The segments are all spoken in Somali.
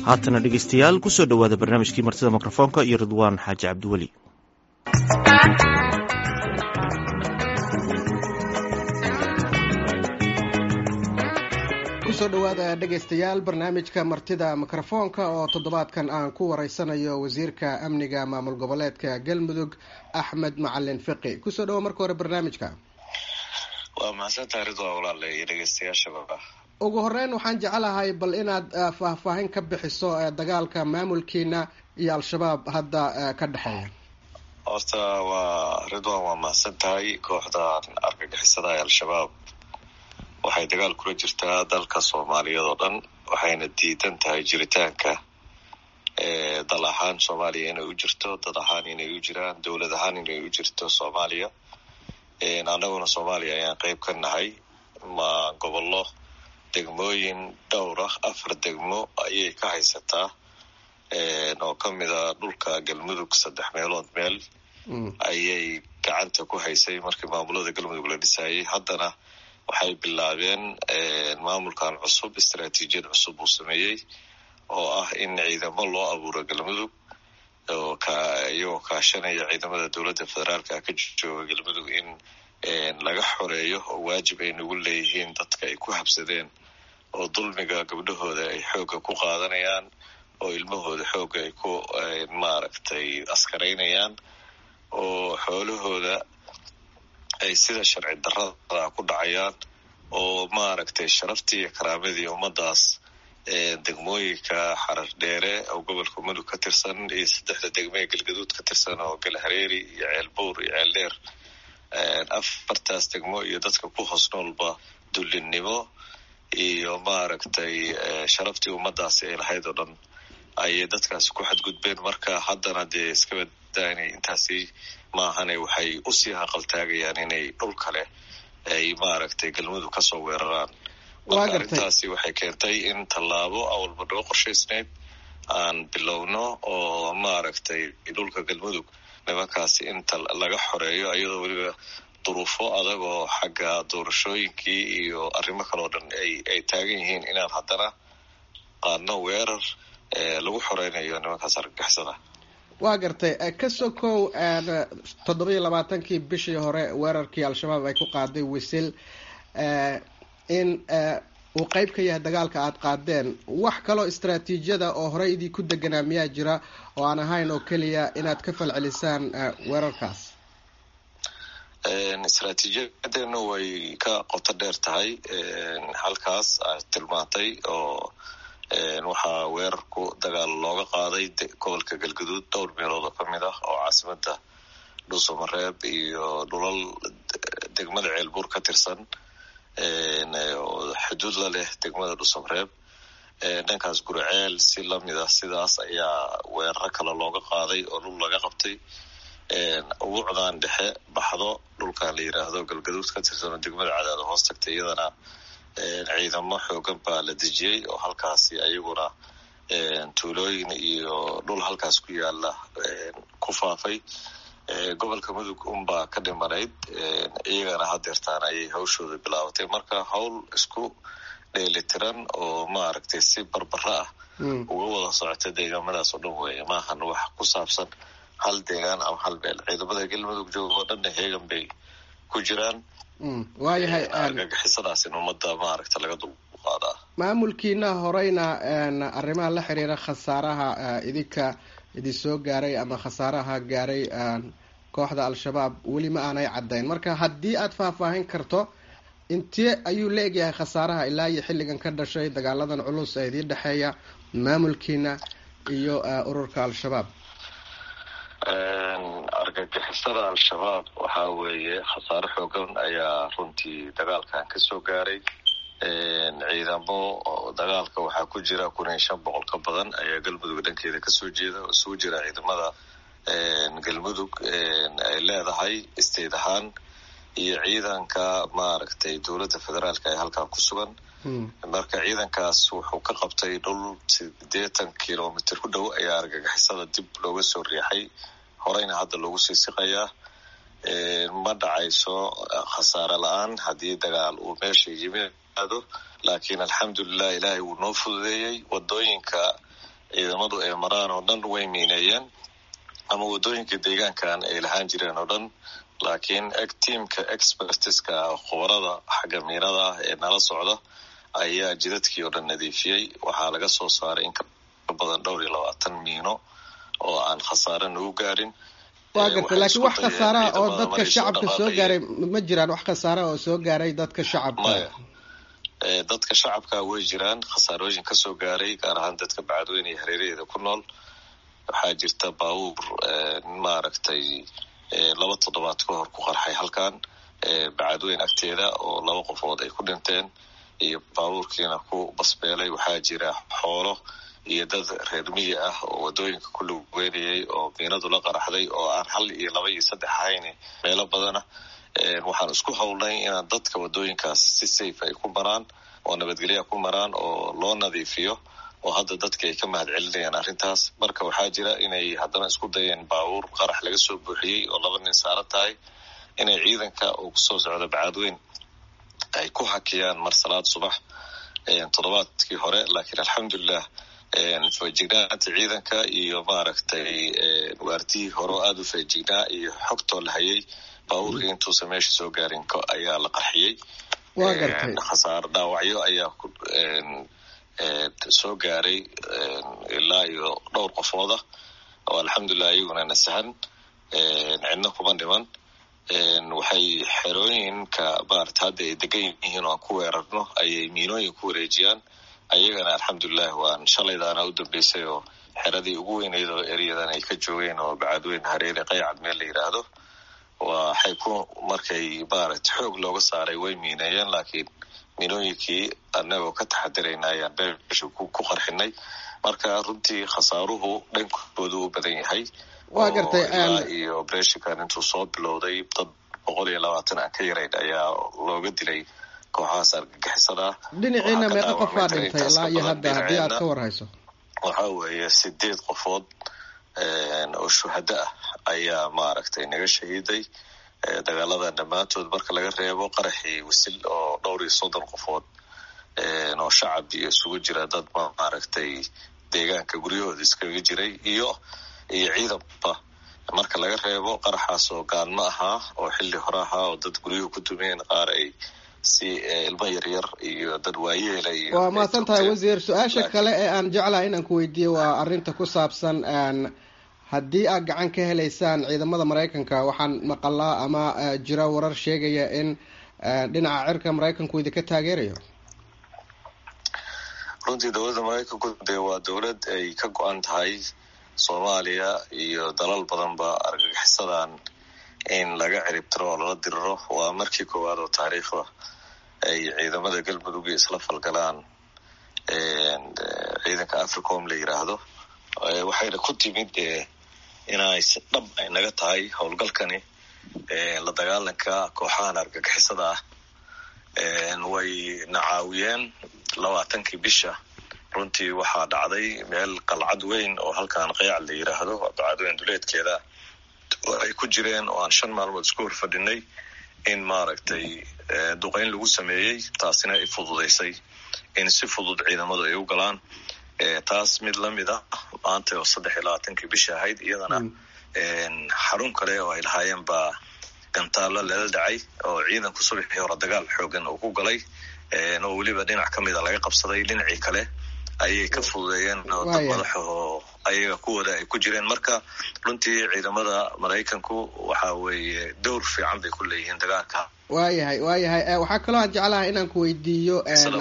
haatana dhegeystayaal kusoo dhowaada barnaamijkii martida mikrofoonka iyo ridwaan xaaji cabdiweli kusoo dhowaada dhegaystayaal barnaamijka martida mikrofoonka oo toddobaadkan aan ku wareysanayo wasiirka amniga maamul goboleedka galmudug axmed macalin fiqi kusoo dhawo marka hore barnaamijka waa mahadsantahay ridwaan walaale iyo dhegeystayaashaba ugu horeyn waxaan jecelahay bal inaad faahfaahin ka bixiso dagaalka maamulkiina iyo al-shabaab hadda ka dhexeeya horta waa ridwan waa mahadsan tahay kooxdan argagixisada ee al-shabaab waxay dagaal kula jirtaa dalka soomaaliyeed oo dhan waxayna diidan tahay jiritaanka dal ahaan soomaaliya inay u jirto dad ahaan inay u jiraan dowlad ahaan inay u jirto soomaaliya annaguna soomaaliya ayaan qeyb ka nahay ma gobollo degmooyin dhowr ah afar degmo ayay ka haysataa oo ka mid a dhulka galmudug saddex meelood meel ayay gacanta ku haysay markii maamulada galmudug la dhisayay haddana waxay bilaabeen maamulkan cusub istaraatiijiyad cusub uu sameeyey oo ah in ciidamo loo abuuro galmudug oo iyagoo kaashanaya ciidamada dowladda federaalka ka jooga galmudug in laga xoreeyo oo waajib ay nagu leeyihiin dadka ay ku habsadeen oo dulmiga gabdhahooda ay xoogga ku qaadanayaan oo ilmahooda xoogga ay ku maaragtay askaraynayaan oo xoolahooda ay sida sharci darrada ku dhacayaan oo maaragtay sharaftii iyo karaamadii ummadaas degmooyinka xarar dheere oo gobolka mudug ka tirsan iyo saddexda degmo ee galgaduud ka tirsan oo galhareeri iyo ceelbuur iyo ceeldheer afartaas degmo iyo dadka ku hoos noolba dullinnimo iyo maaragtay sharaftii ummadaasi ay lahayd oo dhan ayay dadkaasi ku xadgudbeen marka haddana dee iska badaa inay intaasi maahane waxay usii haqaltaagayaan inay dhul kale ay maaragtay galmudug kasoo weeraraan marka arrintaasi waxay keentay in tallaabo awalba noo qorshaysnayd aan bilowno oo maaragtay dhulka galmudug nimankaasi inta laga xoreeyo iyadoo weliba duruufo adag oo xagga doorashooyinkii iyo arrimo kale oo dhan ay taagan yihiin inaan haddana qaadno weerar lagu xoreynayo nimankaas argagixisada waa gartay ka sokow toddobiiyo labaatankii bishii hore weerarkii al-shabaab ay ku qaaday wisil in uu qeyb ka yahay dagaalka aada qaadeen wax kaloo istraatiijiyada oo horey idii ku deganaa miyaa jira oo aan ahayn oo keliya inaad ka falcelisaan weerarkaas istraatiijiyadeenu way ka qoto dheer tahay halkaas aad tilmaantay oo waxaa weerarku dagaal looga qaaday gobolka galgaduud dhowr meelood oo ka mid ah oo caasimada dhuusamareeb iyo dhulal degmada ceelbuur ka tirsan xuduud la leh degmada dhuusamareeb dhankaas guriceel si lamid ah sidaas ayaa weeraro kale looga qaaday oo dhul laga qabtay ubuucdan dhexe baxdo dhulkan la yiraahdo galgaduud ka tirsan oo degmada cadaado hoos tagtay iyadana ciidamo xoogan baa la dejiyey oo halkaasi ayaguna tuulooyin iyo dhul halkaas ku yaala ku faafay gobolka mudug unbaa ka dhimanayd iyagana hadeertaan ayay hawshooda bilaabatay marka hawl isku dheelitiran oo maaragtay si barbara ah uga wada socota deegaamadaas oo dhan weeye maahan wax ku saabsan hal deegaan ama hal meel ciidamada galmudug jooga oo dhanna heegan bay ku jiraan waayahay argagixisadaas in ummadda maaragta laga dulqaadaa maamulkiina horeyna arrimaha la xiriira khasaaraha idinka idin soo gaaray ama khasaaraha gaaray kooxda al-shabaab weli ma aanay caddayn marka haddii aada faahfaahin karto intee ayuu la egyahay khasaaraha ilaa iyo xilligan ka dhashay dagaaladan culus ee idiin dhexeeya maamulkiina iyo ururka al-shabaab argagixisada al-shabaab waxaa weeye khasaare xoogan ayaa runtii dagaalkan kasoo gaaray ciidamo dagaalka waxaa ku jira kun iyo shan boqol ka badan ayaa galmudug dhankeeda kasoo jeeda oo isugu jira ciidamada galmudug ay leedahay isteed ahaan iyo ciidanka maaragtay dowladda federaalka ee halkaa ku sugan marka ciidankaas wuxuu ka qabtay dhul sideetan kilomitr ku dhow ayaa argagixisada dib looga soo riixay horeyna hadda loogu sii siqayaa ma dhacayso khasaare la-aan haddii dagaal uu meesha yimaado laakiin alxamdulilah ilaahay wuu noo fududeeyey wadooyinka ciidamadu ay maraan oo dhan way miineeyeen ama waddooyinka deegaankan ay lahaan jireen oo dhan laakiin eg tiamka expertiska khubarada xagga miinada ah ee nala socda ayaa jidadkii oo dhan nadiifiyey waxaa laga soo saaray in ka badan dhowr iyo labaatan miino oo aan khasaare nagu gaarin waa garta laakiin wax khasaaraha oo dadka shacabka soo gaaray ma jiraan wax khasaaraha oo soo gaaray dadka shacabka dadka shacabka way jiraan khasaarooyin ka soo gaaray gaar ahaan dadka bacadweyne iyo hareeraheeda ku nool waxaa jirta baabuur maaragtay laba toddobaad ka hor ku qarxay halkan bacadweyn agteeda oo laba qofood ay ku dhinteen iyo baabuurkiina ku basbeelay waxaa jira xoolo iyo dad reer miyi ah oo waddooyinka ku lugeynayay oo miinadu la qaraxday oo aan hal iyo laba iyo saddex ahayn meelo badana waxaan isku howlnay inaan dadka waddooyinkaas si safe ay ku maraan oo nabadgelya ku maraan oo loo nadiifiyo oo hadda dadka ay ka mahad celinayaan arrintaas marka waxaa jira inay haddana isku dayeen baabuur qarax laga soo buuxiyey oo laba nin saaran tahay inay ciidanka uu kusoo socdo bacadweyn ay ku hakiyaan mar salaad subax toddobaadkii hore laakiin alxamdulilah feejignaanta ciidanka iyo maaragtay waartihii hore oo aada u feejignaa iyo xogtoo la hayay baabuurkii intuusan meesha soo gaarin ayaa la qarxiyey khasaar dhaawacyo ayaa soo gaaray ilaa iyo dhowr qofooda oo alxamdulilah iyaguna nasahan cidna kuma dhiman waxay xerooyinka maarata hadda ay degan yihiin oo aan ku weerarno ayay miinooyin ku wareejiyaan ayagana alxamdulilah waan shalaydaana u dambeysay oo xeradii ugu weyneyd oo eryadan ay ka joogeen oo bacadweyn hareere qaycad meel la yidhaahdo waxay ku markay maarata xoog looga saaray way miineeyeen laakiin miinooyinkii annagoo ka taxadirayna ayaan beesha ku qarxinay marka runtii khasaaruhu dhankoodu u badan yahay waa gartay iyo obrethonkan intuu soo bilowday dad boqol iyo labaatan aan ka yarayn ayaa looga dilay kooxahaas argagixisada dhinaciina meeqa qof baa dhintay ilaa iyo hadda haddii aad ka war hayso waxaa weeye sideed qofood oo shuhado ah ayaa maaragtay naga shahiiday dagaaladan dhammaantood marka laga reebo qaraxii wasil oo dhowr iyo soddon qofood oo shacab iyo isugu jira dad maaragtay deegaanka guryahooda iskaga jiray iyo iyo ciidanba marka laga reebo qaraxaas oo gaanmo ahaa oo xilli hore ahaa oo dad guryuhu ku dumeen qaar ay si ilmo yaryar iyo dad waayeela iyo waa mahadsan tahay wasiir su-aasha kale ee aan jeclahay inaan ku weydiiyo waa arrinta ku saabsan haddii aad gacan ka helaysaan ciidamada maraykanka waxaan maqalaa ama jira warar sheegaya in dhinaca cirka maraykanku idinka taageerayo runtii dowladda maraykanku dee waa dowlad ay ka go-an tahay soomaaliya iyo dalal badanba argagixisadan in laga ciribtiro oo lala diriro waa markii koowaad oo taariikhda ay ciidamada galmudug isla falgalaan ciidanka africom la yiraahdo waxayna ku timid inay si dhab ay naga tahay howlgalkani la dagaalanka kooxahan argagixisada ah way na caawiyeen labaatankii bisha runtii waxaa dhacday meel qalcad weyn oo halkan qeycal la yiraahdo bacadweyn duleedkeeda oo ay ku jireen oo aan shan maalmood isku horfadhinay in maaragtay duqeyn lagu sameeyey taasina ay fududaysay in si fudud ciidamadu ay u galaan taas mid lamid ah maanta oo saddex iyo labaatankii bisha ahayd iyadana xarun kale oo ay lahaayeen baa gantaalo lala dhacay oo ciidanku subaxii hore dagaal xoogan uu ku galay oo weliba dhinac ka mida laga qabsaday dhinacii kale ayay ka fududeeyeen oo dad madaxa oo ayaga kuwooda ay ku jireen marka runtii ciidamada maraykanku waxa weeye dowr fiican bay ku leeyihiin dagaalka waayahay waayahay waxaa kaloo aan jeclahay inaan ku weydiiyo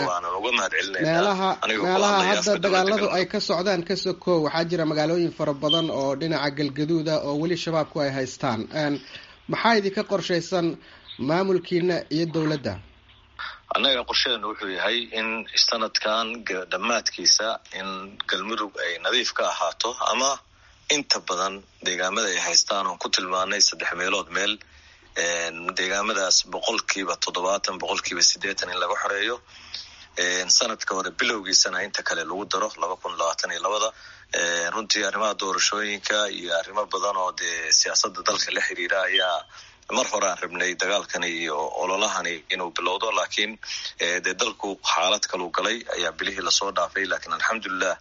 meelaha meelaha hadda dagaaladu ay ka socdaan ka sokow waxaa jira magaalooyin fara badan oo dhinaca galgaduuda oo weli shabaabku ay haystaan maxaa idinka qorshaysan maamulkiina iyo dowladda annaga qorshadeenu wuxuu yahay in sanadkan dhammaadkiisa in galmudug ay nadiif ka ahaato ama inta badan deegaamada ay haystaan oon ku tilmaanay saddex meelood meel deegaamadaas boqolkiiba toddobaatan boqolkiiba siddeetan in laga xoreeyo sanadka hore bilowgiisana inta kale lagu daro laba kun labaatan iyo labada runtii arrimaha doorashooyinka iyo arrimo badan oo dee siyaasadda dalka la xiriira ayaa mar hore aan rabnay dagaalkani iyo ololahani inuu bilowdo laakiin dee dalku xaalad kaluu galay ayaa bilihii lasoo dhaafay laakiin alxamdulilah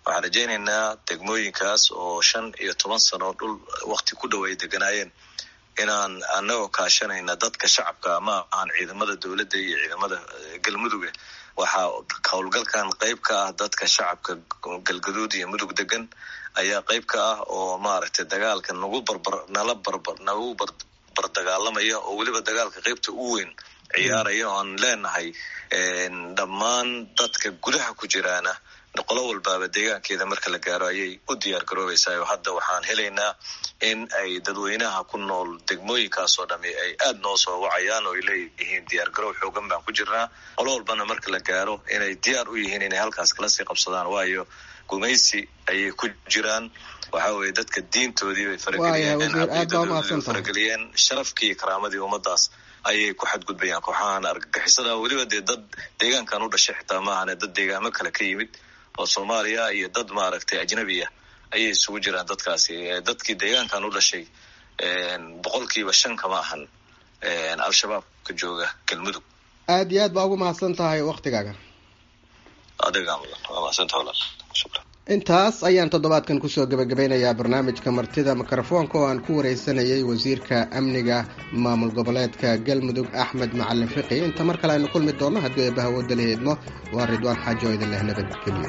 waxaan rajaynaynaa degmooyinkaas oo shan iyo toban sano dhul wakti ku dhow ay deganaayeen inaan anagoo kaashanayna dadka shacabka ma ahan ciidamada dowladda iyo ciidamada galmuduga waxaa howlgalkan qayb ka ah dadka shacabka galgaduud iyo mudug degan ayaa qayb ka ah oo maaragtay dagaalka nagu barbar nala barbar nagu bardagaalamaya oo weliba dagaalka qaybta u weyn ciyaaraya oo aan leenahay dhammaan dadka gudaha ku jiraana qolo walbaaba deegaankeeda marka la gaaro ayay u diyaar garoobaysaa oo hadda waxaan helaynaa in ay dadweynaha ku nool degmooyinkaasoo dhami ay aada noo soo wacayaan oo ay leeyihiin diyaar garoow xoogan baan ku jirnaa qolo walbana marka la gaaro inay diyaar u yihiin inay halkaas kala sii qabsadaan waayo gumaysi ayay ku jiraan waxa weye dadka diintoodii bay farageliyeen farageliyeen sharafkii iyo karaamadii ummadaas ayay ku xadgudbayaan kooxahan argagixisada weliba dee dad deegaankan u dhashay xitaa maahane dad deegaamo kale ka yimid oo soomaaliya iyo dad maaragtay ajnabiya ayay isugu jiraan dadkaasi dadkii deegaankan u dhashay boqolkiiba shan kama ahan al-shabaabka jooga galmudug aada iyo aad baa ugu mahadsan tahay waktigaaga adiga waa mahadsantaha walaal shukran intaas ayaan toddobaadkan kusoo gebagabeynayaa barnaamijka martida mikrofoonka oo aan ku wareysanayay wasiirka amniga maamul goboleedka galmudug axmed macalin fiqi inta mar kale aynu kulmi doonno haddii eebbaha wooda la heedmo waa ridwaan xaajo oo idin leh nabadgelyo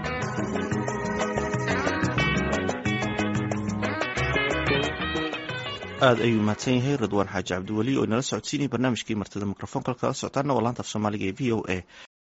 aada ayuu mahadsan yahay ridwaan xaaji cabdiweli oo inala socodsiinaya barnaamijkii martida mikrofoonka kala socotaana waa laanta af soomaaliga ee v o a